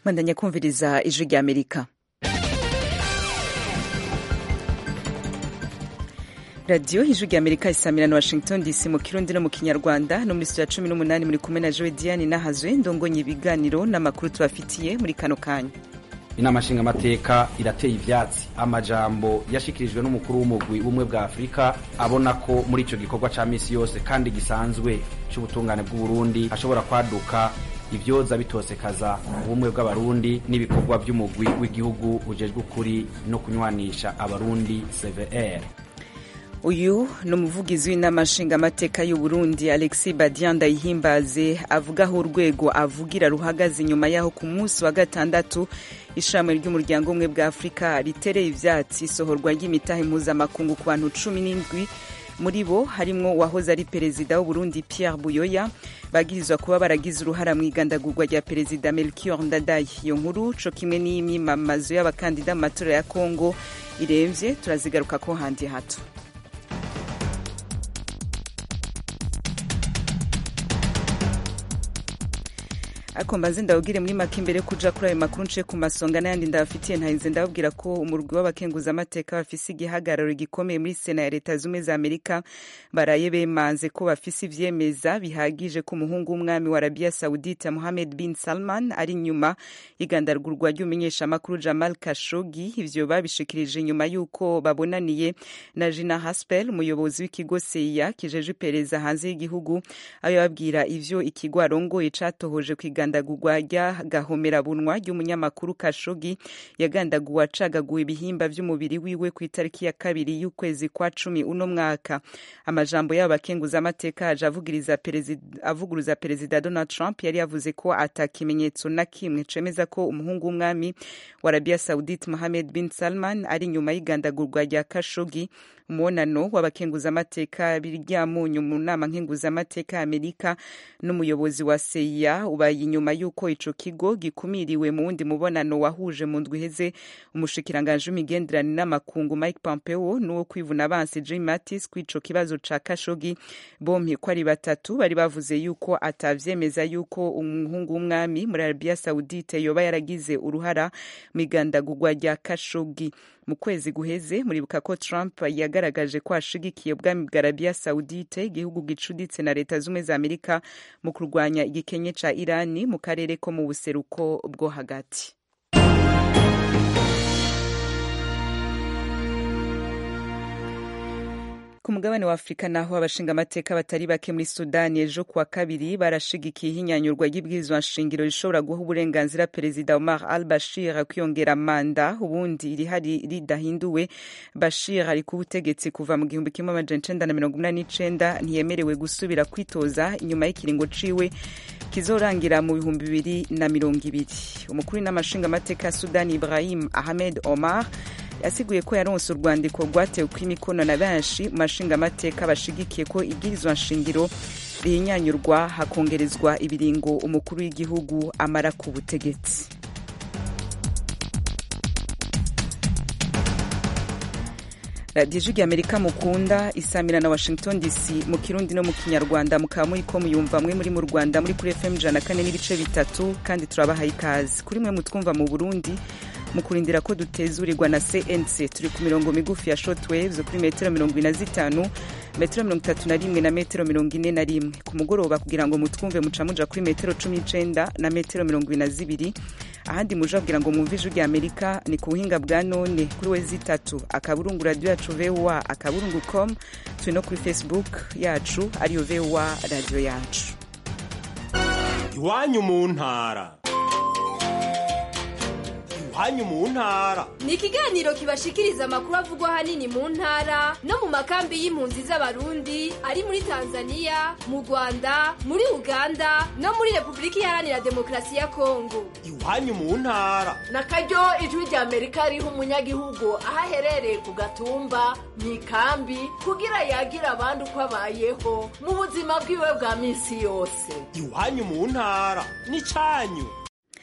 bandanya kumviriza ijwi rya amerika radiyo ijwi rya amerika isamira na washington dc mu kirundi no mu kinyarwanda no muri studio ya cumi n'umunani muri kumwe na joe diane nahazwe ndongonye ibiganiro n'amakuru tubafitiye muri kano kanya inama nshingamateka irateye ivyatsi amajambo yashikirijwe n'umukuru w'umugwi w'ubumwe bwa afurika abona ko muri ico gikorwa ca misi yose kandi gisanzwe c'ubutungane bw'uburundi hashobora kwaduka ivyoza bitosekaza ubumwe bw'abarundi n'ibikorwa vy'umugwi w'igihugu ujejwe ukuri no kunywanisha abarundi cvr uyu ni umuvugizi w'inama nshingamateka y'uburundi alexis badian ndayihimbaze avuga aho urwego avugira ruhagaze inyuma yaho ku munsi wa gatandatu ishami ry'umuryango umwe bwa afurika ritereye ivyatsi isohorwa ry'imitahe mpuzamakungu ku bantu cumi n'indwi muri bo harimwo uwahoze ari perezida w'uburundi pierre buyoya bagirizwa kuba baragize uruhara mu igandagurwa rya perezida melchior ndadaye iyo nkuru co kimwe n'iyimyimamazo y'abakandida mu matora ya kongo iremvye turazigaruka ko handi hato ariko mbanze ndababwire muri make imbere kuja kuri ayo makuru nce ku masonga n'ayandi ndabafitiye ntahinze ndababwira ko umurwi w'abakenguzamateka bafise igihagararo gikomeye muri sena ya leta zumwe za amerika baraye bemanze ko bafise ivyemeza bihagije ko umuhungu w'umwami wa arabiya saudite mohamed bin salman ari inyuma y'igandagurwa ry'umumenyeshamakuru jamal kashogi ivyo babishikirije nyuma y'uko babonaniye na jina haspel umuyobozi w'ikigo seya kijeje iperereza hanze y'igihugu ayo babwira ivyo ikigo arongoye catohoje kwiga igandagurwa ry'agahomerabunwa ry'umunyamakuru kashogi yagandaguwe acagaguwe ibihimba vy'umubiri wiwe ku itariki ya kabiri y'ukwezi kwa cumi uno mwaka amajambo y'abo bakenguzamateka aje avuguruza perezida donald trump yari yavuze ko ata kimenyetso na kimwe cemeza ko umuhungu w'umwami wa arabiya saudite mohamed bin salman ari inyuma y'igandagurwa rya kashogi umubonano w'abakenguzamateka biryamunyu mu nama nkenguzamateka ya amerika n'umuyobozi wa seya ubaye inyuma y'uko ico kigo gikumiriwe mu wundi mubonano wahuje mu ndwi iheze umushikiranganji w'imigenderanire n'amakungu mike pompeo n'uwo kwivuna abansi jim mattis kw'ico kibazo ca kashogi bompi ko ari batatu bari bavuze yuko atavyemeza yuko umuhungu w'umwami muri arabiya saudite yoba yaragize uruhara mu igandagurwa rya kashogi mu kwezi guheze muribuka ko trump yagaragaje ko ashigikiye ubwami bwa arabiya saudite igihugu gicuditse na leta z'ubumwe za amerika mu kurwanya igikenye ca irani mu karere ko mu buseruko bwo hagati ku mugabane wa afurika naho abashingamateka batari bake muri sudani ejo kuwa kabiri barashigikiye ihinyanyurwa ry'ibwirizwa nshingiro rishobora guha uburenganzira perezida omar al bashir kwiyongera manda ubundi irihari ridahinduwe bashir ari ku butegetsi kuva mu gihumbi kimwe amajana icenda na mirongo inani n'icenda ntiyemerewe gusubira kwitoza inyuma y'ikiringo ciwe kizorangira mu bihumbi bibiri na mirongo ibiri umukuru n'amashingamateka ya sudani ibrahim ahmed omar yasiguye ko yaronse urwandiko rwatewe kw'imikono na benshi mu mashingamateka bashigikiye ko ibwirizwa nshingiro rihinyanyurwa hakongerezwa ibiringo umukuru w'igihugu amara ku butegetsi radiyo ijwi amerika mukunda isamira na washington dc mu kirundi no mu kinyarwanda mukaba muri ko muyumva mwe muri mu rwanda muri kuri fm ijana na kane n'ibice bitatu kandi turabahaye ikaze kuri mwe mutwumva mu burundi mu kurindira ko dutezurirwa na cnc turi ku mirongo migufi ya shortwaves kuri metero mirongo ine na zitanu metero mirongo itatu na rimwe na metero mirongo ine na rimwe ku mugoroba kugira ngo mutwumve muca muja kuri metero cumi n'icenda na metero mirongo ine na zibiri ahandi muje kugira ngo mwumve ijwi rya amerika ni ku buhinga bwa none kuri we zitatu akaburungu radiyo yacu voa akaburungu com turi no kuri facebook yacu ariyo voa radiyo yacu iwanyu mu ntara iwanyu mu ntara ni ikiganiro kibashikiriza amakuru avugwa ahanini mu ntara no mu makambi y'impunzi z'abarundi ari muri tanzania mu rwanda muri uganda no muri repubulika iharanira demokarasi ya kongo iwanyu mu ntara na karyo ijwi rya amerika riha umunyagihugu aho aherereye ku gatumba mu ikambi kugira yagira abandi uko abayeho mu buzima bwiwe bwa minsi yose iwanyu mu ntara ni cyanyu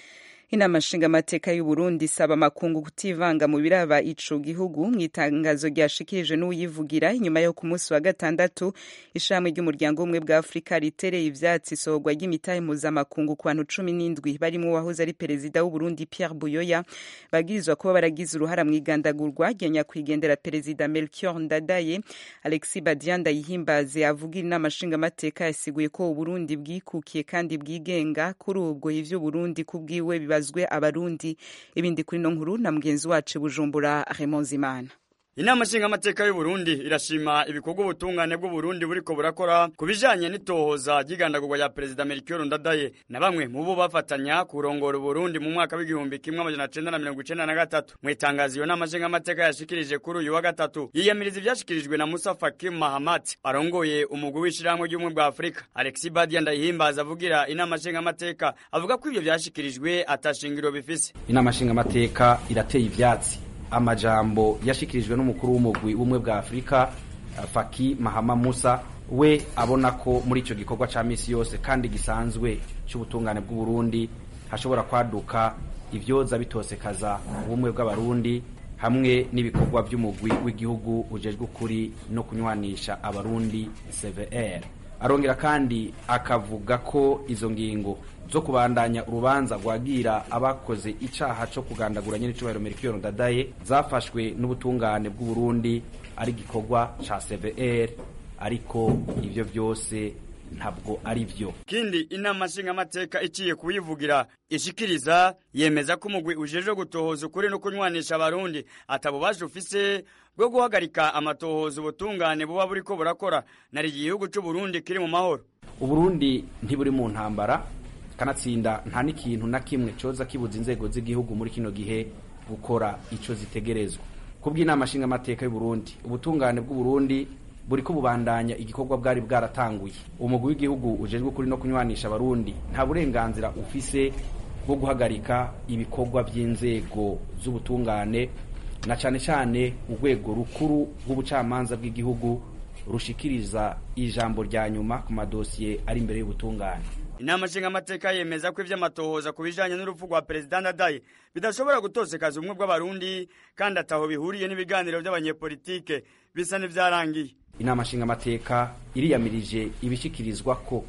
inama nshingamateka y'u Burundi isaba amakungu kutivanga mu biraba ico gihugu mu itangazo ryashikirije n'uyivugira inyuma yo ku munsi wa gatandatu ishami ry'umuryango w'ubumwe bwa Afurika ritereye ivyatsi isohorwa ry'imitahe mpuzamakungu ku bantu cumi n'indwi barimwo uwahoze ari perezida w'u Burundi Pierre Buyoya bagirizwa kuba baragize uruhara mu igandagurwa rya nyakwigendera perezida Melchior Ndadaye Alexis Badian Ndayihimbaze avugira inama nshingamateka yasiguye ko Uburundi bwikukiye kandi bwigenga kuri ubwo ivyo Burundi kubwiwe biba bazwe abarundi ibindi kuri no nkuru na mugenzi wacu bujumbura Raymond Zimana Inama nshingamateka y'u Burundi irashima ibikorwa ubutungane bw'u Burundi buriko burakora ku bijanye n'itohoza ry'igandagurwa rya perezida Melchior Ndadaye na bamwe mu bo bafatanya kurongora Burundi mu mwaka w'igihumbi kimwe amajana cenda na mirongo icenda na gatatu mu itangazo iyo nama nshingamateka yashikirije kuri uyu wa gatatu yiyamiriza ivyashikirijwe na Musa Faki Mahamat arongoye umugwi w'ishirahamwe ry'ubumwe bwa Afurika Alexis Badia Ndayihimbaza avugira inama nshingamateka avuga ko ivyo vyashikirijwe atashingiro bifise inama nshingamateka irateye ivyatsi amajambo yashikirijwe n'umukuru w'umugwi w'ubumwe bwa Afurika Faki Mahama Musa we abona ko muri ico gikorwa ca misi yose kandi gisanzwe c'ubutungane bw'u Burundi hashobora kwaduka ivyoza bitosekaza ubumwe bw'abarundi hamwe n'ibikorwa vy'umugwi w'igihugu ujejwe ukuri no kunywanisha abarundi CVR arongera kandi akavuga ko izo ngingo zo kubandanya urubanza rwagira abakoze icaha co kugandagura nyene icubahiro Melchior Ndadaye zafashwe n'ubutungane bw'u Burundi ari gikorwa ca CVR ariko ivyo vyose ntabwo ari vyo kindi inama nshingamateka iciye kuyivugira ishikiriza yemeza ko umugwi ujejwe gutohoza ukuri no kunywanisha abarundi atabubaje ufise bwo guhagarika amatohoza ubutungane buba buriko burakora nari igihugu c'u Burundi kiri mu mahoro Uburundi ntiburi mu ntambara kanatsinda nta n'ikintu na kimwe coza kibuza inzego z'igihugu muri kino gihe gukora ico zitegerezwa kubw'inama nshingamateka y'u Burundi ubutungane bw'u Burundi buriko bubandanya igikorwa bwari bwaratanguye umugwi w'igihugu ujejwe kuri no kunywanisha abarundi nta burenganzira ufise bwo guhagarika ibikorwa by'inzego z'ubutungane na cane cane urwego rukuru rw'ubucamanza bw'igihugu rushikiriza ijambo rya nyuma ku madosiye ari imbere y'ubutungane inama nshingamateka yemeza ko ivy'amatohoza ku bijanye n'urupfu rwa perezida Ndadaye bidashobora gutosekaza ubumwe bw'abarundi kandi ataho bihuriye n'ibiganiro by'abanyepolitike bisa n'ivyarangiye inama nshingamateka iriyamirije ibishikirizwa ko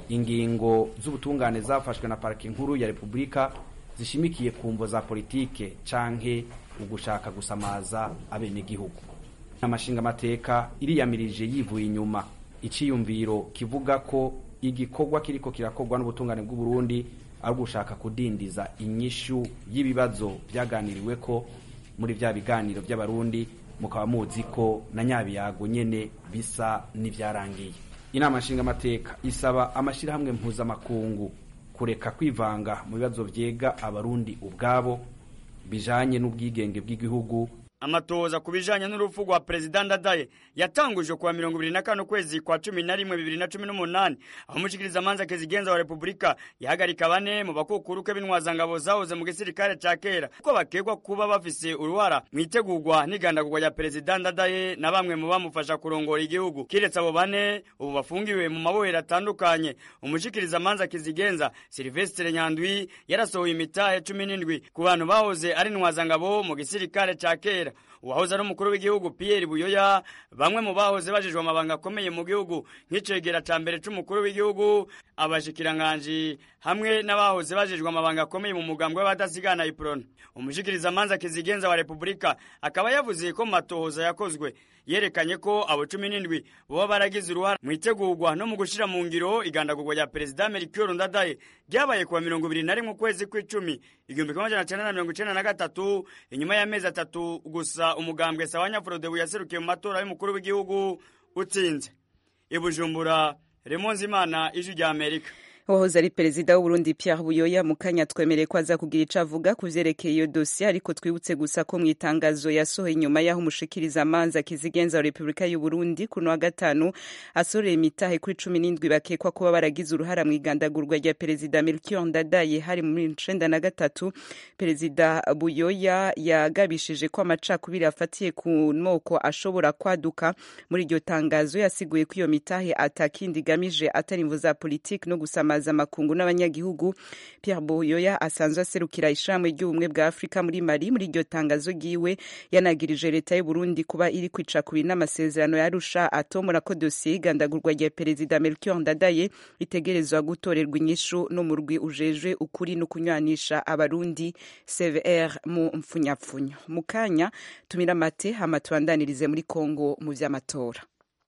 ingingo z'ubutungane zafashwe na parike nkuru ya repubulika zishimikiye ku mvo za politike canke ugushaka gusamaza abenegihugu inama nshingamateka iriyamirije yivuye inyuma iciyumviro kivuga ko igikorwa kiriko kirakorwa n'ubutungane bw'u Burundi ari gushaka kudindiza inyishu y'ibibazo byaganiriwe ko muri vya biganiro by'abarundi mukaba muzi ko na nyabiyago nyene bisa n'ivyarangiye inama nshingamateka isaba amashirahamwe mpuzamakungu kureka kwivanga mu bibazo vyega abarundi ubwabo bijanye n'ubwigenge bw'igihugu amatohoza ku bijanye n'urupfu rwa perezida Ndadaye yatangujwe kuwa mirongo ibiri na kane ukwezi kwa cumi na rimwe bibiri na cumi n'umunani aho umushikirizamanza kezigenza wa repubulika yahagarika bane mu bakukuruke b'intwazangabo zahoze mu gisirikare ca kera kuko bakekwa kuba bafise uruhara mu itegurwa n'igandagurwa rya perezida Ndadaye na bamwe mu bamufasha kurongora igihugu kiretse abo bane ubu bafungiwe mu mabohero atandukanye umushikirizamanza kizigenza Silvestre Nyandwi yarasohoye imitahe cumi n'indwi ku bantu bahoze ari intwazangabo mu gisirikare ca kera uwahoze ari umukuru w'igihugu Pierre Buyoya bamwe mu bahoze bajejwe amabanga akomeye mu gihugu nk'icegera ca mbere c'umukuru w'igihugu abashikiranganji hamwe n'abahoze bajejwe amabanga akomeye mu mugambwe w'abadasigana iprona umushikirizamanza kizigenza wa repubulika akaba yavuze ko mu matohoza yakozwe yerekanye ko abo cumi n'indwi boba baragize uruhara mu itegurwa no mu gushira mu ngiro igandagurwa rya perezida Melchior Ndadaye ryabaye kuwa mirongo ibiri na rimwe ukwezi kw'icumi igihumbi kimwe amajana cenda na mirongo icenda na gatatu inyuma y'amezi atatu gusa umugambwe Sawanya Frodebu yaserukiye mu matora y'umukuru w'igihugu utsinze ibujumbura Remonzi Imana ijwi rya Amerika wahoze ari perezida w'uburundi Pierre Buyoya mu kanya twemereye ko aza kugira ico avuga ku vyerekeye iyo dosiye ariko twibutse gusa ko mu itangazo yasohoye inyuma y'aho umushikiriza amanza kizigenza wa repubulika y'uburundi kuno wa gatanu asoreye imitahe kuri cumi n'indwi bakekwa kuba baragize uruhara mu igandagurwa rya perezida Melchior Ndadaye hari muri icenda na gatatu perezida Buyoya yagabishije ko amacakubiri afatiye ku moko ashobora kwaduka muri iryo tangazo yasiguye ko iyo mitahe atakindi igamije atari imvu za politiki no gusama mpuzamakungu n'abanyagihugu Pierre Buyoya asanzwe aserukira ishirahamwe ry'ubumwe bwa Afrika muri Mali muri iryo tangazo ryiwe yanagirije leta y'u Burundi kuba iri kwica kubiri n'amasezerano yarusha atomora ko dosiye y'igandagurwa rya perezida Melchior Ndadaye itegerezwa gutorerwa inyishu n'umurwi ujejwe ukuri no kunywanisha abarundi CVR mu mfunyapfunyo mu kanya tumira amate hama tubandanirize muri Kongo mu vy'amatora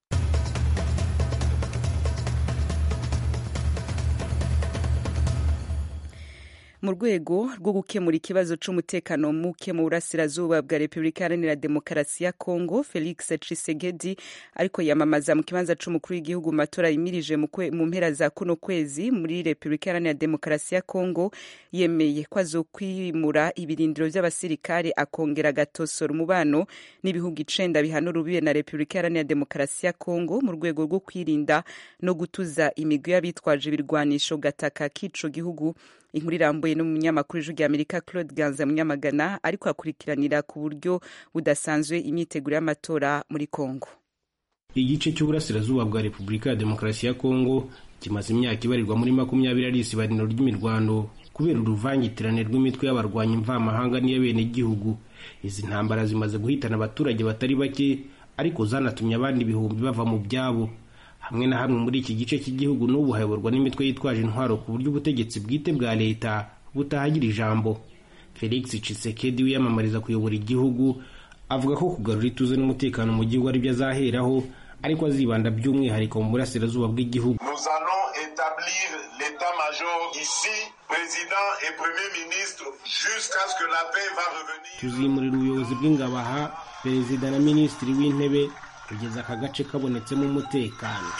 mu rwego rwo gukemura ikibazo c'umutekano muke mu burasirazuba bwa repubulika iharanira demokarasi ya kongo felix tshisekedi ariko yamamaza mu kibanza c'umukuru w'igihugu mu matora yimirije mu mpera za kuno kwezi muri repubulika iharanira demokarasi ya kongo yemeye ko azokwimura ibirindiro vy'abasirikare akongera agatosora umubano n'ibihugu icenda bihana urubibe na repubulika iharanira demokarasi ya kongo mu rwego rwo kwirinda no gutuza imigwi y'abitwaje ibirwanisho gataka k'ico gihugu inkuru irambuye n'umunyamakuru w'ijwi rya amerika claude ganza munyamagana ariko akurikiranira ku buryo budasanzwe imyiteguro y'amatora muri congo igice cy'uburasirazuba bwa repubulika ya demokarasi ya kongo kimaze imyaka ibarirwa muri makumyabiri ari isibaniro ry'imirwano kubera uruvangitirane rw'imitwe y'abarwanyi mvamahanga n'iy'abenegihugu izi ntambara zimaze guhitana abaturage batari bake ariko zanatumye abandi ibihumbi bava mu byabo hamwe na hamwe muri iki gice cy'igihugu n'ubu hayoborwa n'imitwe yitwaje intwaro ku buryo ubutegetsi bwite bwa leta butahagira ijambo felix cisekedi wiyamamariza kuyobora igihugu avuga ko kugarura ituze n'umutekano mu gihugu aribyo azaheraho ariko azibanda by'umwihariko mu burasirazuba bw'igihugu Nous allons établir l'état-major ici, président et premier ministre, jusqu'à ce que la paix va revenir. tuzimurira ubuyobozi bw'ingabo aha perezida na minisitiri w'intebe kugeza aka gace kabonetsemo umutekano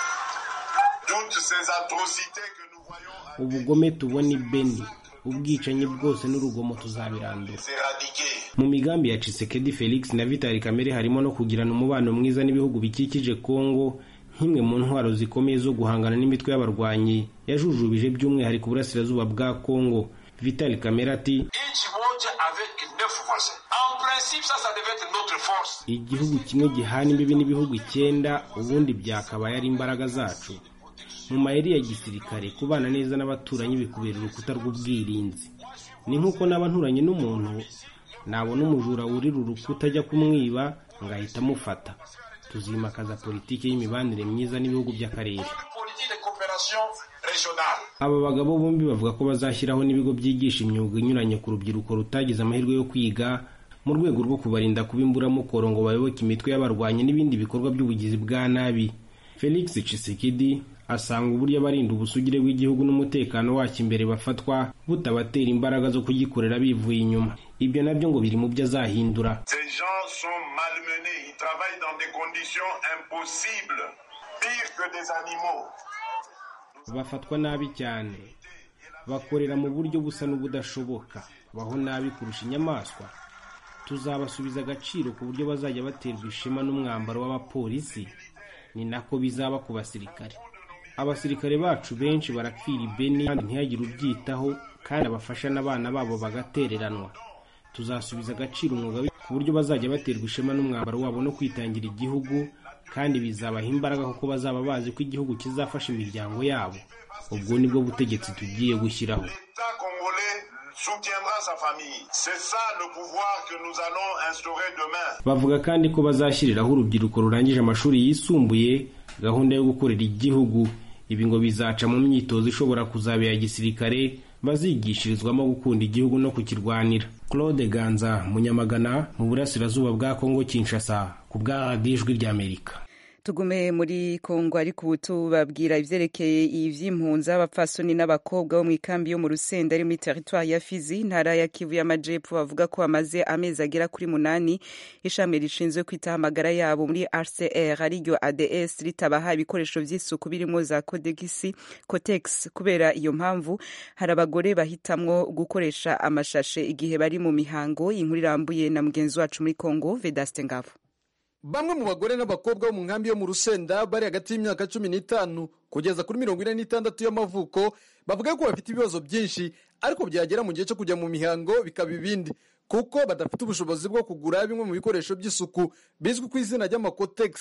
Toutes ces atrocités que nous voyons ubugome tubona i beni ubwicanyi bwose n'urugomo tuzabirandura s'éradiquer. mu migambi ya Tshisekedi Felix na Vital Kamerhe harimo no kugirana umubano mwiza n'ibihugu bikikije Kongo nk'imwe mu ntwaro zikomeye zo guhangana n'imitwe y'abarwanyi yajujubije by'umwihariko uburasirazuba bwa Kongo Vital Kamerhe ati Each moja avec neuf voisins. En principe, ça, ça devait être notre force. igihugu kimwe gihana imbibi n'ibihugu icyenda ubundi byakabaye ari imbaraga zacu mu mayeri ya gisirikare kubana neza n'abaturanyi bikubera urukuta rw'ubwirinzi ni nk'uko naba nturanye n'umuntu nabona umujura wurira urukuta ajya kumwiba ngahita amufata tuzimakaza politiki y'imibanire myiza n'ibihugu by'akarere Une politique de coopération régionale. aba bagabo bombi bavuga ko bazashyiraho n'ibigo byigisha imyuga inyuranye ku rubyiruko rutagize amahirwe yo kwiga mu rwego rwo kubarinda kuba imburamukoro ngo bayoboke imitwe y'abarwanyi n'ibindi bikorwa by'ubugizi bwa nabi felix Tshisekedi asanga uburyo abarinda ubusugire bw'igihugu n'umutekano wacyo imbere bafatwa butabatera imbaraga zo kugikorera bivuye inyuma ibyo nabyo ngo biri mu byo azahindura Ces gens sont malmenés. Ils travaillent dans des conditions impossibles. Pire que des animaux. bafatwa nabi cyane bakorera mu buryo busa n'ubudashoboka baho nabi kurusha inyamaswa tuzabasubiza agaciro ku buryo bazajya baterwa ishema n'umwambaro w'abapolisi ni nako bizaba ku basirikare abasirikare bacu benshi barapfira ibeni kandi ntihagire ubyitaho kandi abafasha n'abana babo bagatereranwa tuzasubiza agaciro umwuga wi- ku buryo bazajya baterwa ishema n'umwambaro wabo no kwitangira igihugu kandi bizabaha imbaraga kuko bazaba bazi ko igihugu kizafasha imiryango yabo ubwo nibwo butegetsi tugiye gushyiraho L'État congolais soutiendra sa famille. C'est ça le pouvoir que nous allons instaurer demain. bavuga kandi ko bazashyiriraho urubyiruko rurangije amashuri yisumbuye gahunda yo gukorera igihugu ibi ngo bizaca mu myitozo ishobora kuzaba iya gisirikare bazigishirizwamo gukunda igihugu no kukirwanira claude ganza munyamagana mu burasirazuba bwa kongo kinshasa ku bwa radiyo ijwi ry'amerika tugume muri kongo ariko ubu tubabwira ivyerekeye ivy'impunzi abapfasoni n'abakobwa bo mu ikambi yo mu rusenda ari muri teritwari ya fizi intara ya kivu y'amajepfo bavuga ko bamaze amezi agera kuri munani ishami rishinzwe kwitaho amagara yabo muri rcr ariryo ads ritabaha ibikoresho vy'isuku birimo za kodegisi cotex kubera iyo mpamvu hari abagore bahitamwo gukoresha amashashe igihe bari mu mihango inkuru irambuye na mugenzi wacu muri kongo vedaste ngabo bamwe mu bagore n'abakobwa bo mu nkambi yo mu rusenda bari hagati y'imyaka cumi n'itanu kugeza kuri mirongo ine n'itandatu y'amavuko bavuga ko bafite ibibazo byinshi ariko byagera mu gihe cyo kujya mu mihango bikaba ibindi kuko badafite ubushobozi bwo kugura bimwe mu bikoresho by'isuku bizwi ku izina ry'amakotegisi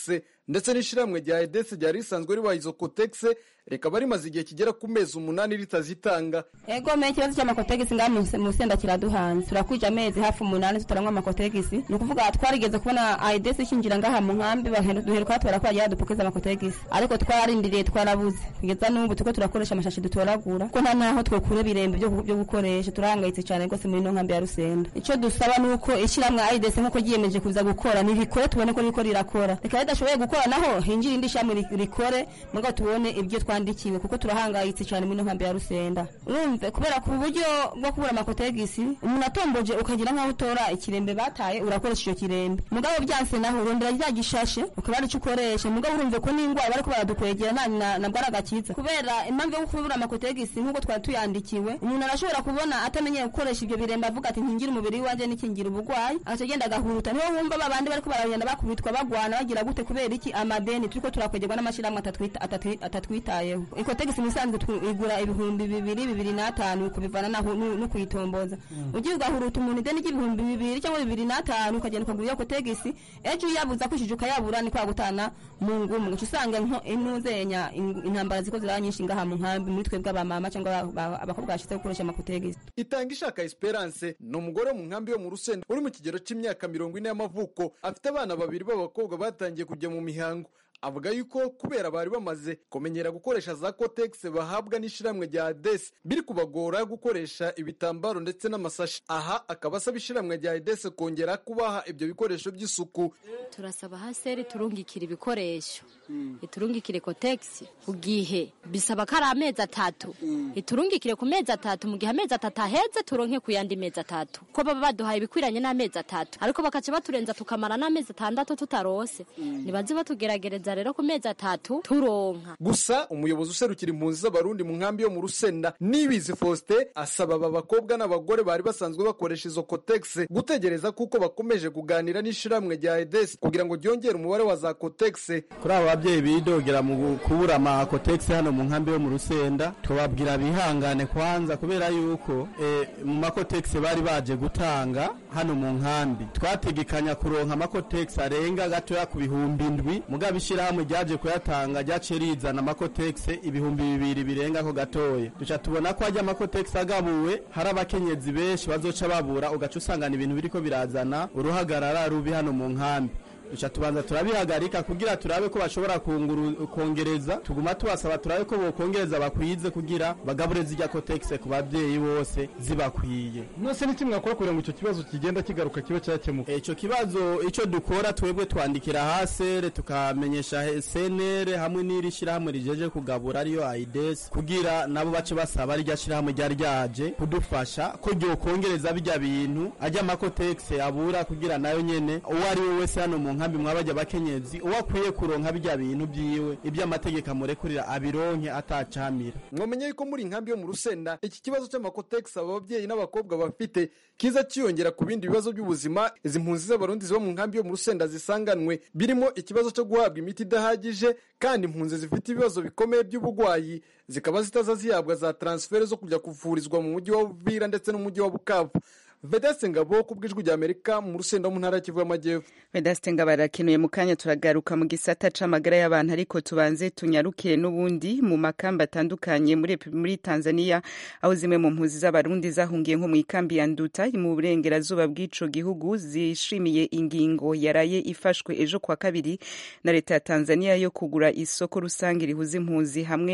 ndetse n'ishyirahamwe rya edese ryari risanzwe ribaha izo kotegisi rikaba rimaze igihe kigera ku mezi umunani ritazitanga ego me ikibazo cy'amakotegisi ngaha mu rusenda kiraduhanze turakwije amezi hafi umunani tutaranywa amakotegisi ni ukuvuga twarigeze kubona aidesi ishinjira ngaha mu nkambi duheruka batubara ko bagira dupokeza amakotegisi ariko twararindiriye twarabuze kugeza n'ubu turiko turakoresha amashashi dutoragura ko nta naho twokura ibirembe byo gukoresha turahangayitse cyane rwose muri ino nkambi ya rusenda icyo dusaba ni uko ishyirahamwe aidesi nk'uko ryiyemeje kuza gukora nirikore tubone ko ririko rirakora reka ridashoboye gukora naho hinjira indi shyirahamwe rikore mugabo tubone ibyo twandikiwe kuko turahangayitse cyane muri ino nkambi ya rusenda urumve kubera ku buryo bwo kubura amakotegisi umuntu atomboje ukagira nk'aho utora ikirembe bataye urakoresha icyo kirembe mugabo byanse naho urondera rya gishashe ukaba ari cyo ukoresha mugabo urumve ko n'indwara bariko baradukwegera nta nabwo ari agakiza kubera impamvu yo kubura amakotegisi nk'uko twari tuyandikiwe umuntu arashobora kubona atamenyeye gukoresha ibyo birembe avuga ati nkingira umubiri wanje nikingira ubugwayi agaca agenda agahuruta niho wumva babandi bariko baragenda bakubitwa bagwana bagira gute kubera iki amadeni turiko turakwegerwa n'amashyirahamwe atatwitayeho ikotegisi musanzwe igura ibihumbi bibiri bibiri n'atanu kubivana no kuyitomboza ugiye ugahuruta umuntu ideni ry'ibihumbi bibiri cyangwa bibiri n'atanu ukagenda ukagura iyo kotegisi ejo uyabuza kwishije ukayabura ni kwa gutana mu ngumu ugaca usanga intuzenya intambara ziko ziraba nyinshi ngaha mu nkambi muri twebwe abamama cyangwa abakobwa bashize gukoresha amakotegisi itanga ishaka esperance ni umugore wo mu nkambi yo mu rusenda uri mu kigero cy'imyaka mirongo ine y'amavuko afite abana babiri b'abakobwa batangiye kujya mu mihango avuga yuko kubera bari bamaze kumenyera gukoresha za kotegisi bahabwa n'ishyirahamwe rya adesi biri kubagora gukoresha ibitambaro ndetse n'amasashi aha akaba asaba ishyirahamwe rya adesi kongera kubaha ibyo bikoresho by'isuku turasaba haseri turungikira ibikoresho iturungikire kotegisi ku gihe bisaba ko ari amezi atatu iturungikire ku mezi atatu mu gihe amezi atatu aheze turonke ku yandi mezi atatu ko baba baduhaye ibikwiranye n'amezi atatu ariko bakaca baturenza tukamara n'amezi atandatu tutarose nibaze batugeragereza rero ku mezi atatu turonka gusa umuyobozi userukira impunzi z'abarundi mu nkambi yo mu rusenda nibizi faustin asaba aba bakobwa n'abagore bari basanzwe bakoresha izo kotegisi gutegereza kuko bakomeje kuganira n'ishyirahamwe rya edesi kugira ngo ryongere umubare wa za kotegisi kuri abo babyeyi bidogera mu kubura amakotegisi hano mu nkambi yo mu rusenda tubabwira bihangane kwanza kubera yuko mu makotegisi bari baje gutanga hano mu nkambi twategekanya kuronka amakotegisi arenga gatoya ku bihumbi indwi mugabo ishyirahamwe ryaje kuyatanga ryaciye rizana amakotegisi ibihumbi bibiri birenga ako gatoya duca tubona ko ajya amakotegisi agabuwe hari abakenyezi benshi bazoca babura ugaca usangana ibintu biriko birazana uruhagarara rubi hano mu nkambi duca tubanza turabihagarika kugira turabe ko bashobora kongereza tuguma tubasaba turabe ko bokongereza bakwize kugira bagabure zijya kotegisi ku babyeyi bose zibakwiye mwese ni kimwe mwakora kugira ngo icyo kibazo kigenda kigaruka kibe cyakemuka icyo kibazo icyo dukora twebwe twandikira hasere tukamenyesha senere hamwe n'iri shyirahamwe rijeje kugabura ariyo aidesi kugira nabo bace basaba rirya shyirahamwe ryari ryaje kudufasha ko ryokongereza bijya bintu ajya amakotegisi abura kugira nayo nyene uwo ari we wese hano mu nkambi mwabajya abakenyezi uwo akwiye kuronka bijya bintu byiwe ibyo amategeko amurekurira abironke atacamira mwamenye yuko muri nkambi yo mu rusenda iki kibazo cy'amakotegisi aba babyeyi n'abakobwa bafite kiza cyiyongera ku bindi bibazo by'ubuzima izi mpunzi z'abarundi ziba mu nkambi yo mu rusenda zisanganwe birimo ikibazo cyo guhabwa imiti idahagije kandi impunzi zifite ibibazo bikomeye by'uburwayi zikaba zitaza zihabwa za transfere zo kujya kuvurizwa mu mujyi wa Uvira ndetse n'umujyi wa Bukavu Vedaste Ngabo ku bw'ijwi rya Amerika mu rusenda mu ntara y'Kivu y'Amajyepfo. Vedaste Ngabo arakenuye mu kanya turagaruka mu gisata c'amagara y'abantu ariko tubanze tunyarukire n'ubundi mu makamba atandukanye muri muri Tanzania aho zimwe mu mpuzi z'abarundi zahungiye nko mu ikambi ya Nduta mu burengerazuba bw'ico gihugu zishimiye ingingo yaraye ifashwe ejo kwa kabiri na leta ya Tanzania yo kugura isoko rusange rihuza impunzi hamwe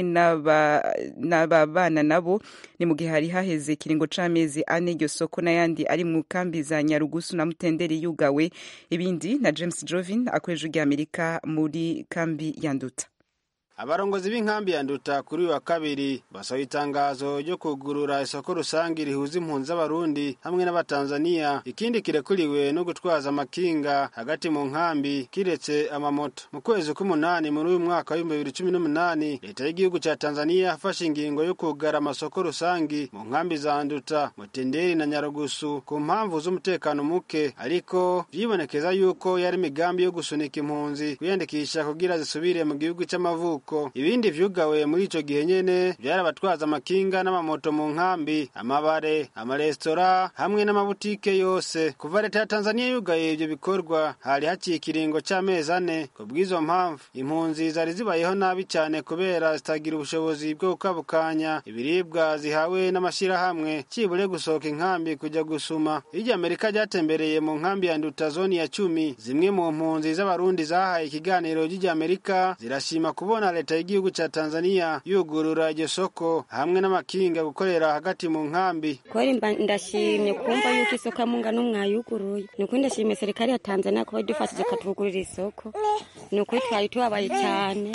n'ababana nabo ni mu gihe hari haheze ikiringo c'amezi ane iryo soko n'ayandi ari mu kambi za Nyarugusu na Mutenderi yugawe ibindi na James Jovin akoresha ujya Amerika muri kambi ya Nduta abarongozi b'inkambi ya nduta kuri uyu wa kabiri basaba itangazo ryo kugurura isoko rusange rihuza impunzi z'abarundi hamwe n'abatanzaniya ikindi kirekuriwe no gutwaza amakinga hagati mu nkambi kiretse amamoto mu kwezi k'umunani muri uyu mwaka w'ibihumbi bibiri cumi n'umunani leta y'igihugu cya tanzaniya yafashe ingingo yo kugara amasoko rusange mu nkambi za nduta mutenderi na nyarugusu ku mpamvu z'umutekano muke ariko vyibonekeza yuko yari imigambi yo gusunika impunzi kwiyandikisha kugira zisubire mu gihugu c'amavuko isoko ibindi vyugawe muri ico gihe nyene vyari abatwaza amakinga n'amamoto mu nkambi amabare amaresitora hamwe n'amabutike yose kuva leta ya tanzaniya yugaye ivyo bikorwa hari haciye ikiringo c'amezi ane ku bw'izo mpamvu impunzi zari zibayeho nabi cyane kubera zitagira ubushobozi bwo gukabukanya ibiribwa zihawe n'amashirahamwe cibure gusohoka inkambi kujya gusuma iryo amerika ryatembereye mu nkambi ya nduta zoni ya cumi zimwe mu mpunzi z'abarundi zahaye ikiganiro ry'iryo amerika zirashima kubona leta y'igihugu ca tanzaniya yugurura iryo soko hamwe n'amakinga gukorera hagati mu nkambi kweli mba ndashimye kumva yuko isoko ya mungano mwayuguruye ni ukuri ndashimye serikali ya tanzania kuba idufashije ikatugurira isoko ni ukuri twari tubabaye cyane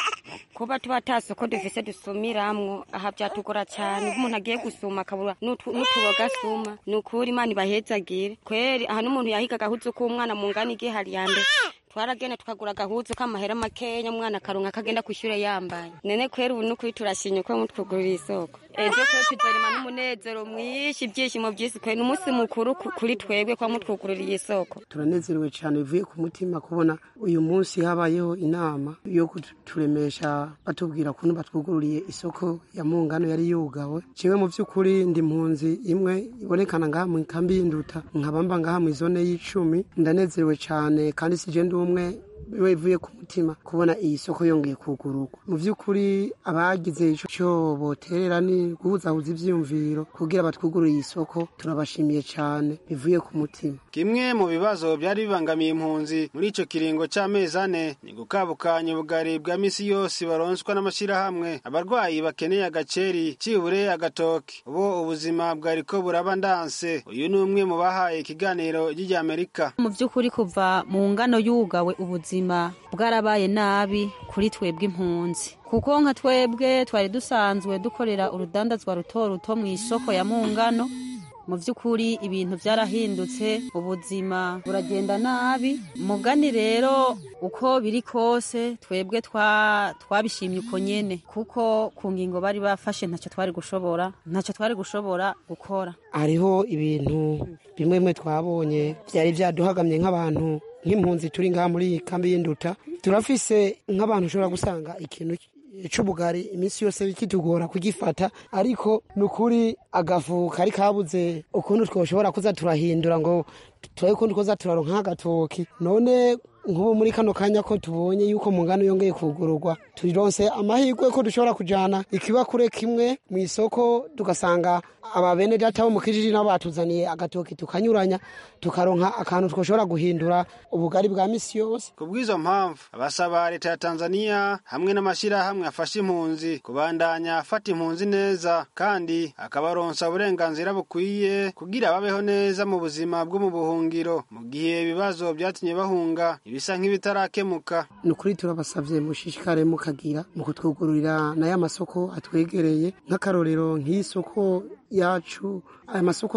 kuba tuba ata soko dufise dusumiramwo aha vyatugora cyane iyo umuntu agiye gusuma akabura n'utu- n'utuboga asuma ni ukuri imana ibahezagire kweri aha n'umuntu yahiga agahuzu k'umwana mu ngani igihe hari ya mbere twaragenda tukagura agahuzu k'amahera makenya umwana akaronka akagenda kw'ishure yambaye nene kweri ubu n'ukuri turashimye ko mutwugurira isoko ejo kweri tuzorema n'umunezero mwinshi ibyishimo byinshi kweri ni umunsi mukuru ku- kuri twebwe kwa mutwugurira isoko turanezerewe cyane bivuye ku mutima kubona uyu munsi habayeho inama yo kuturemesha batubwira ukuntu batwugururiye isoko ya mungano yari yugawe jewe mu by'ukuri ndi mpunzi imwe ibonekana ngaha mu kambi y'induta nkabamba ngaha mu izone y'icumi ndanezerewe cyane kandi sije ndi umwe biba bivuye ku mutima kubona iyi soko yongeye kugururwa mu by'ukuri abagize ico cyo boterera ni guhuzahuza ivyiyumviro kugira batwugurure iyi soko turabashimiye cyane bivuye ku mutima kimwe mu bibazo byari bibangamiye impunzi muri ico kiringo c'amezi ane ni gukabukanya ubugari bwa misi yose baronswa n'amashirahamwe abarwayi bakeneye agaceri cibure agatoki ubu ubuzima bwariko buraba ndanse uyu ni umwe mu bahaye ikiganiro ry'irya amerika mu by'ukuri kuva mu ngano yugawe ubuzima bwarabaye nabi kuri twebwe impunzi kuko nka twebwe twari dusanzwe dukorera urudandazwa ruto ruto mu isoko ya mungano mu by'ukuri ibintu byarahindutse ubuzima buragenda nabi mugani rero uko biri kose twebwe twa- twabishimye uko nyene kuko ku ngingo bari bafashe ntacyo twari gushobora ntacyo twari gushobora gukora hariho ibintu bimwe bimwe twabonye byari byaduhagamye nk'abantu nk'impunzi turi ngaha muri iyi kambi y'induta turafise nk'abantu ushobora gusanga ikintu c'ubugari iminsi yose kitugora kugifata ariko ni ukuri agafu kari kabuze ukuntu twoshobora kuza turahindura ngo turabe ukuntu twoza turaronka nk'agatoki none nk'ubu muri kano kanya ko tubonye yuko mu ngano yongeye kugururwa turironse amahirwe ko dushobora kujana ikibakure kimwe mu isoko tugasanga ababene data bo mu kijiji nabo batuzaniye agatoki tukanyuranya tukaronka akantu twoshobora guhindura ubugari bwa misi yose ku bw'izo mpamvu abasaba leta ya tanzaniya hamwe n'amashyirahamwe afasha impunzi kubandanya afata impunzi neza kandi akabaronsa uburenganzira bukwiye kugira babeho neza mu buzima bwo mu buhungiro mu gihe ibibazo byatumye bahunga ibisa nk'ibitarakemuka ni ukuri turabasabye mushishikare mukagira mu kutwugururira n'aya masoko atwegereye nk'akarorero nk'iyi soko yacu aya masoko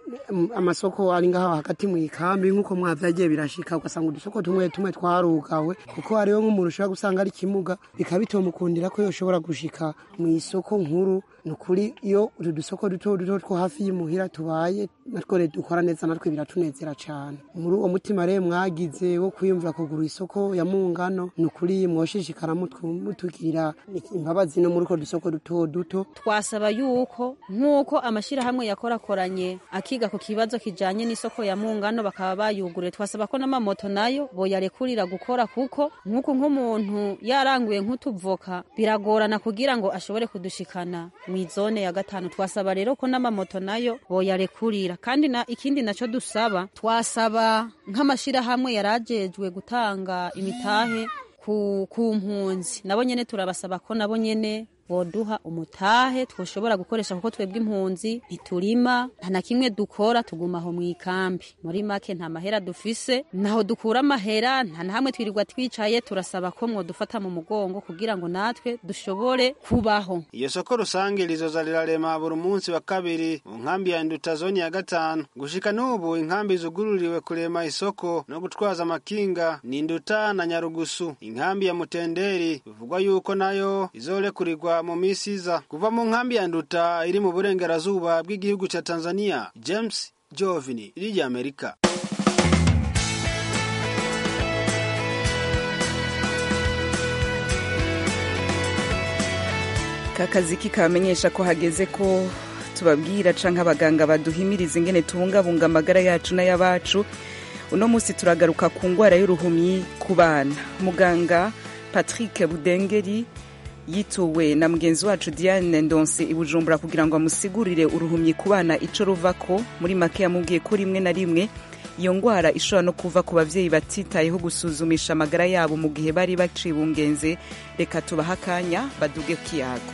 amasoko ari ngaha hagati mu ikambi nk'uko mwavyagiye birashika ugasanga udusoko tumwe tumwe twarugawe kuko hariho nk'umuntu ushobora gusanga ari kimuga bikaba bitomukundira ko yoshobora gushika mu isoko nkuru ni ukuri iyo utu dusoko duto duto two hafi y'imuhira tubaye natwo rero dukora neza natwe biratunezera cyane muri uwo mutima rero mwagize wo kwiyumvira kugura isoko ya mungano ni ukuri mwoshishikara mutwu- mutugirira imbabazi no muri utwo dusoko duto duto twasaba yuko nk'uko amashyirahamwe yakorakoranye akiga ku kibazo kijanye n'isoko ya mungano bakaba bayuguriye twasaba ko n'amamoto nayo boyarekurira gukora kuko nk'uko nk'umuntu yaranguye nk'utuvoka biragorana kugira ngo ashobore kudushikana mu izone ya gatanu twasaba rero ko n'amamoto nayo boyarekurira kandi na ikindi naco dusaba twasaba nk'amashyirahamwe yarajejwe gutanga imitahe ku, ku mpunzi nabo nyene turabasaba ko nabo nyene boduha umutahe twoshobora gukoresha kuko twebwe impunzi ntiturima nta na kimwe dukora tuguma aho mu ikambi muri make nta mahera dufise naho dukura amahera nta na hamwe twirirwa twicaye turasaba ko mwodufata mu mugongo kugira ngo natwe dushobore kubaho iyo soko rusange rizoza rirarema buri munsi wa kabiri mu nkambi ya nduta zoni ya gatanu gushika n'ubu inkambi zugururiwe kurema isoko no gutwaza amakinga ni nduta na nyarugusu inkambi ya mutenderi bivugwa yuko nayo izorekurirwa mu misi iza kuva mu nkambi ya nduta iri mu burengerazuba bw'igihugu ca tanzania james jovini iri amerika kakazi kikabamenyesha ko hageze ko tubabwira canke abaganga baduhimiriza ingene tubungabunga amagara yacu n'ay'abacu uno munsi turagaruka ku ngwara y'uruhumyi ku bana muganga patrick budengeri yituwe na mugenzi wacu diane ndonse i bujumbura kugira ngo amusigurire uruhumyi ku bana ico ruvako muri make yamubwiye ko rimwe na rimwe iyo ngwara ishobora no kuva ku bavyeyi batitayeho gusuzumisha amagara yabo mu gihe bari bacibungenze reka tubahe akanya baduge kiyago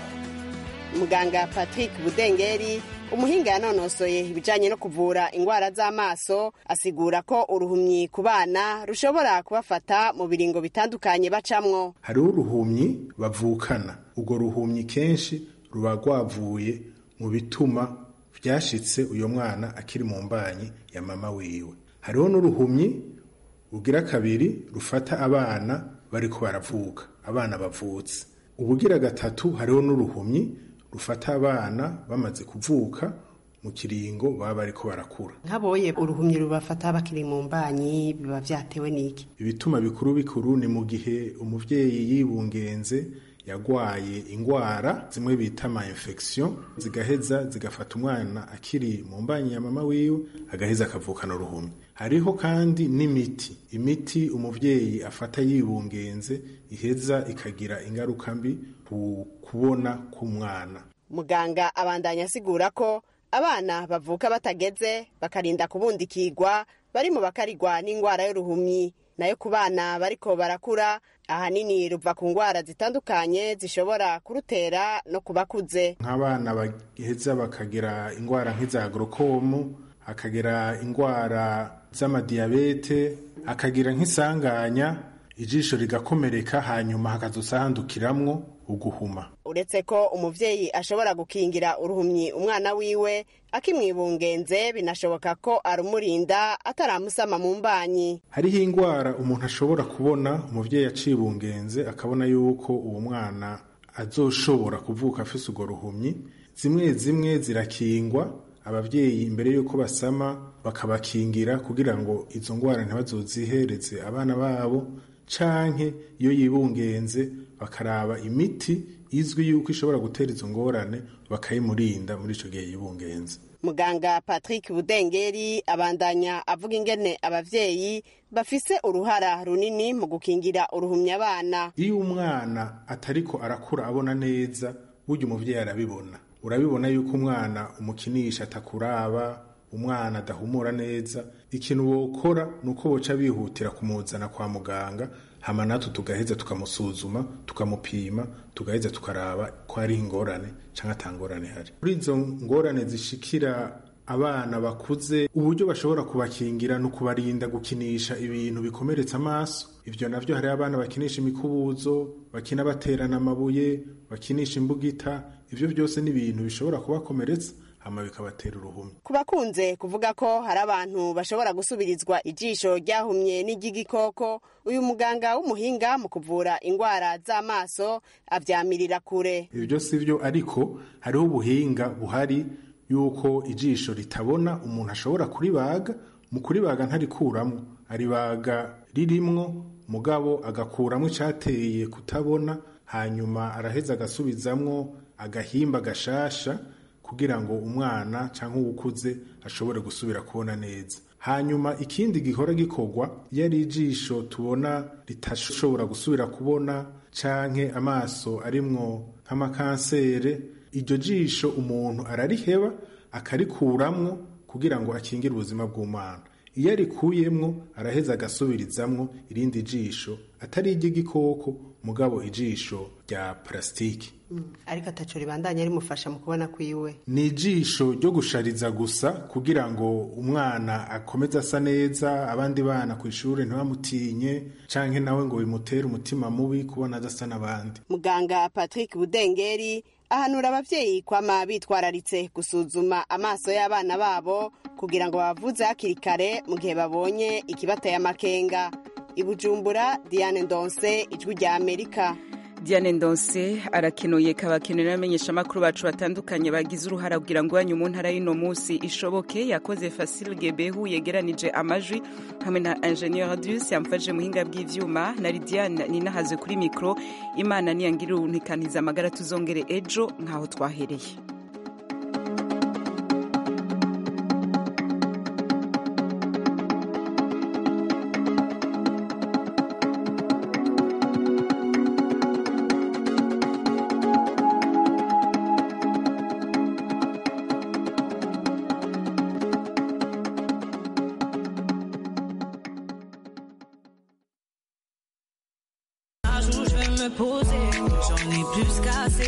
muganga patrick budengeri umuhinga yanonosoye ibijanye no kuvura ingwara z'amaso asigura ko uruhumyi ku bana rushobora kubafata mu biringo bitandukanye bacamwo hariho uruhumyi bavukana urwo ruhumyi kenshi ruba rwavuye mu bituma vyashitse uyo mwana akiri mu mbanyi ya mama wiwe hariho n'uruhumyi ugira kabiri rufata abana bariko baravuka abana bavutse ubugira gatatu hariho n'uruhumyi rufata abana bamaze kuvuka mu kiringo baba bariko barakura nkaboye uruhumyi rubafata bakiri mu mbanyi biba vyatewe n'iki ibituma bikuru bikuru ni mu gihe umuvyeyi yibungenze yagwaye ingwara zimwe bita ama infection zigaheza zigafata umwana akiri mu mbanyi ya mama wiwe agaheza akavukana uruhumyi hariho kandi n'imiti imiti umuvyeyi afata yibungenze iheza ikagira ingaruka mbi ku kubona k'umwana muganga abandanya asigura ko abana bavuka batageze bakarinda kubundikirwa bari mu bakarigwa n'ingwara y'uruhumyi nayo ku bana bariko barakura ahanini ruva ku ngwara zitandukanye zishobora kurutera no ku bakuze nk'abana baheza bakagira ingwara nk'iza agorokomu akagira ingwara z'amadiyabete akagira nk'isanganya ijisho rigakomereka hanyuma hakazosandukiramwo uguhuma uretse ko umuvyeyi ashobora gukingira uruhumyi umwana wiwe akimwibungenze binashoboka ko arumurinda ataramusama mu mbanyi hariho ingwara umuntu ashobora kubona umuvyeyi acibungenze akabona yuko uwo mwana azoshobora kuvuka afise urwo ruhumyi zimwe zimwe zirakingwa abavyeyi imbere yuko basama bakabakingira kugira ngo izo ngwara ntibazozihereze abana babo canke iyo yibungenze bakaraba imiti izwi yuko ishobora gutera izo ngorane bakayimurinda muri ico gihe yibungenze muganga patrick budengeri abandanya avuga ingene abavyeyi bafise uruhara runini mu gukingira uruhumya abana iyo umwana atariko arakura abona neza burya umuvyeyi arabibona urabibona yuko umwana umukinisha atakuraba umwana adahumura neza ikintu wokora ni uko boca bihutira kumuzana kwa muganga hama natwe tugaheza tukamusuzuma tukamupima tugaheza tukaraba ko hari ingorane cyangwa atangorane hari kuri izo ngorane zishikira abana bakuze uburyo bashobora kubakingira no kubarinda gukinisha ibintu bikomeretsa amaso ivyo navyo hari abana bakinisha imikubuzo bakina baterana amabuye bakinisha imbugita ivyo byose ni ibintu bishobora kubakomeretsa hama bikabatera uruhumyi ku bakunze kuvuga ko hari abantu bashobora gusubirizwa ijisho ryahumye n'iry'igikoko uyu muganga w'umuhinga mu kuvura ingwara z'amaso avyamirira kure ivyo si vyo ariko hariho ubuhinga buhari yuko ijisho ritabona umuntu ashobora kuribaga mu kuribaga ntarikuramwo aribaga ririmwo mugabo agakuramwo icateye kutabona hanyuma araheza agasubizamwo agahimba gashasha kugira ngo umwana cyangwa uwukuze ashobore gusubira kubona neza hanyuma ikindi gihora gikorwa iyo ari ijisho tubona ritashobora gusubira kubona canke amaso arimwo nk'amakansere iryo jisho umuntu arariheba akarikuramwo kugira ngo akingire ubuzima bw'umwana iyo arikuyemwo araheza agasubirizamwo irindi jisho atari iry'igikoko mugabo ijisho rya parasitiki ariko ataco ribandanya rimufasha mu kubona kwiwe ni ijisho ryo gushariza gusa kugira ngo umwana akomeze asa neza abandi bana ku ishuri ntibamutinye canke nawe ngo bimutere umutima mubi kubona adasa n'abandi muganga patrick budengeri ahanura abavyeyi kwama bitwararitse gusuzuma amaso y'abana babo kugira ngo babavuze hakiri kare mu gihe babonye ikibateye amakenga ibujumbura diane ndonse ijwi rya amerika diane ndonse arakenuye kabakenuye n'abamenyeshamakuru bacu batandukanye bagize uruhara kugira ngo iwanyu mu ntara y'uno munsi ishoboke yakoze fasile gebehu yegeranije amajwi hamwe na ingenieur dus yamfashe muhinga bw'ivyuma na lidiane ninahaze kuri mikro imana niyangirira ubuntikaniza amagara tuzongere ejo nk'aho twahereye Un jour je vais me poser, j'en ai plus qu'assez.